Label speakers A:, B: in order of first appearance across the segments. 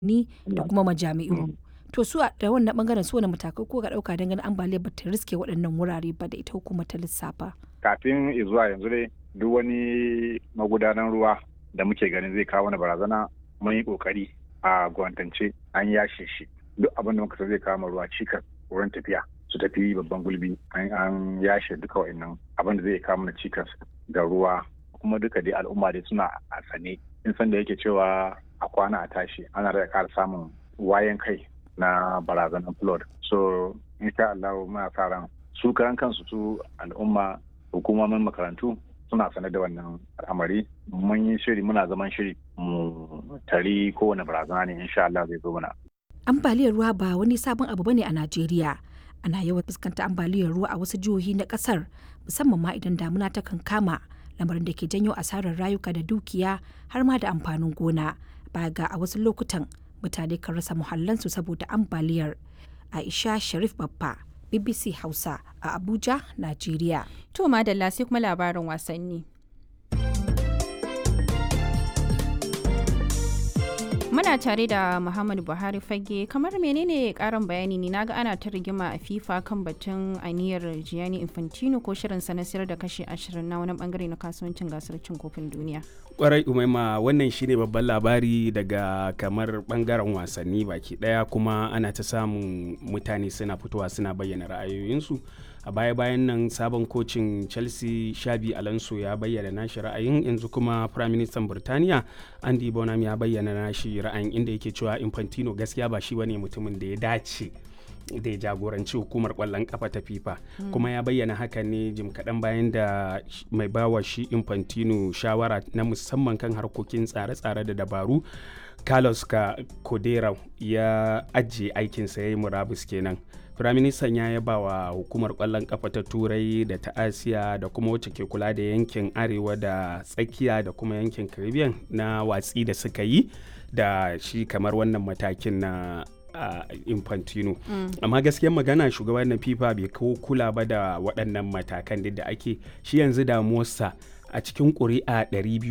A: ni da kuma majami'u. To su a da wannan bangaren su wani matakai ko ga ɗauka don ganin ambaliyar bata riske waɗannan wurare ba da ita hukumar ta lissafa.
B: Kafin zuwa yanzu dai duk wani magudanan ruwa da muke ganin zai kawo wani barazana mun yi kokari a gwamnatance an yashe shi duk abin da muka san zai kawo ruwa cikas wurin tafiya su tafi babban gulbi an yashe duka wa'annan abin da zai kawo mana cikas ga ruwa kuma duka dai al'umma dai suna a sane in san da yake cewa a kwana a tashi ana da ƙara samun wayan kai na barazanar flood so insha Allah muna sa ran su karan kansu su al'umma hukumomin makarantu suna sane da wannan al'amari mun yi shiri muna zaman shiri mu tari kowane barazana ne insha Allah zai zo mana
A: Ambaliyar ruwa ba wani sabon abu bane a Najeriya. Ana yawan fuskanta ambaliyar ruwa a wasu jihohi na kasar musamman ma idan damuna ta kankama lamarin da ke janyo asarar rayuka da dukiya har ma da amfanin gona. Baya ga a wasu lokutan mutane kan rasa muhallansu saboda ambaliyar. Aisha Sharif Babba, BBC Hausa a Abuja, Najeriya.
C: To madalla sai kuma labarin wasanni. Muna tare da Muhammadu Buhari fage kamar menene karin bayani ne naga ana ta rigima a FIFA kan batun aniyar Gianni Infantino ko shirin na sayar da kashi 20 na wani bangare na kasuwancin gasar cin kofin duniya.
D: kwarai umaima wannan shine babban labari daga kamar bangaren wasanni baki daya kuma ana ta samun mutane suna fitowa suna bayyana ra'ayoyinsu a baya-bayan nan sabon kocin chelsea shabi alonso ya bayyana nashi ra'ayin yanzu kuma prime minister burtaniya andy bonham ya bayyana nashi ra'ayin inda yake cewa infantino gaskiya ba shi bane mutumin da ya dace da ya jagoranci hukumar kwallon kafa ta fifa kuma ya bayyana haka ne jim kaɗan bayan da mai bawa shi infantino shawara na musamman kan harkokin tsare-tsare da dabaru carlos ka kodera ya ajiye aikinsa ya yi murabus kenan firaministan ya yaba wa hukumar kwallon kafa ta turai da ta asiya da kuma wacce ke kula da yankin arewa da tsakiya da kuma yankin caribbean na watsi da suka yi da shi kamar wannan matakin na a uh, infantino mm. amma gaskiyar magana shugaban na fifa bai kawo kula ba da waɗannan matakan da ake shi yanzu damuwarsa a cikin ƙuri'a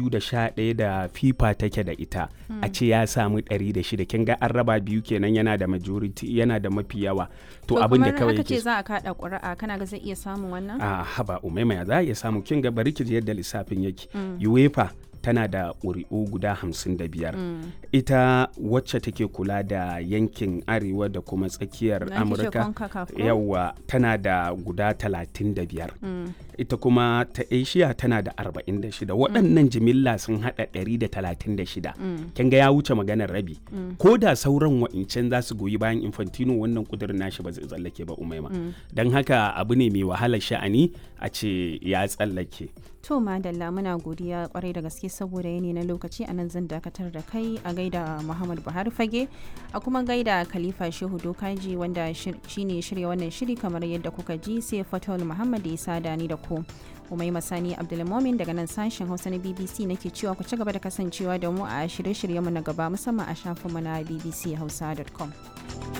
D: 211 da fifa take da ita mm. a ce ya samu 106 kin ga an raba biyu kenan yana da majority yana da mafi yawa to abin da kawai
C: yake ce za a kada ƙuri'a kana ga zai iya samun wannan
D: a haba umaima za a iya samu kin ga bari ki yadda lissafin yake mm. uefa tana da ƙuri'u guda hamsin da biyar mm. ita wacce take kula da yankin arewa da kuma tsakiyar amurka yawa tana da guda talatin da biyar mm. ita kuma ta asia tana da arba'in da shida waɗannan jimilla sun haɗa ɗari da talatin da shida kin ga ya wuce maganar rabi ko da sauran wa'incan za su goyi bayan infantino wannan kudirin nashi ba zai tsallake ba umaima don haka abu ne mai wahalar sha'ani a ce ya tsallake
C: To Madalla muna godiya kwarai da gaske saboda yanayi na lokaci a nan zan dakatar da kai a gaida Muhammad Buhari Fage a kuma gaida Khalifa Shehu Dokaji wanda shine shirya wannan shiri kamar yadda kuka ji sai Fatul Muhammad ya sada ni da ku. Umai Masani Abdulmomin daga nan sashen Hausa na BBC nake cewa ku ci gaba da kasancewa da mu a shirye-shiryenmu na gaba musamman a shafinmu na bbchausa.com.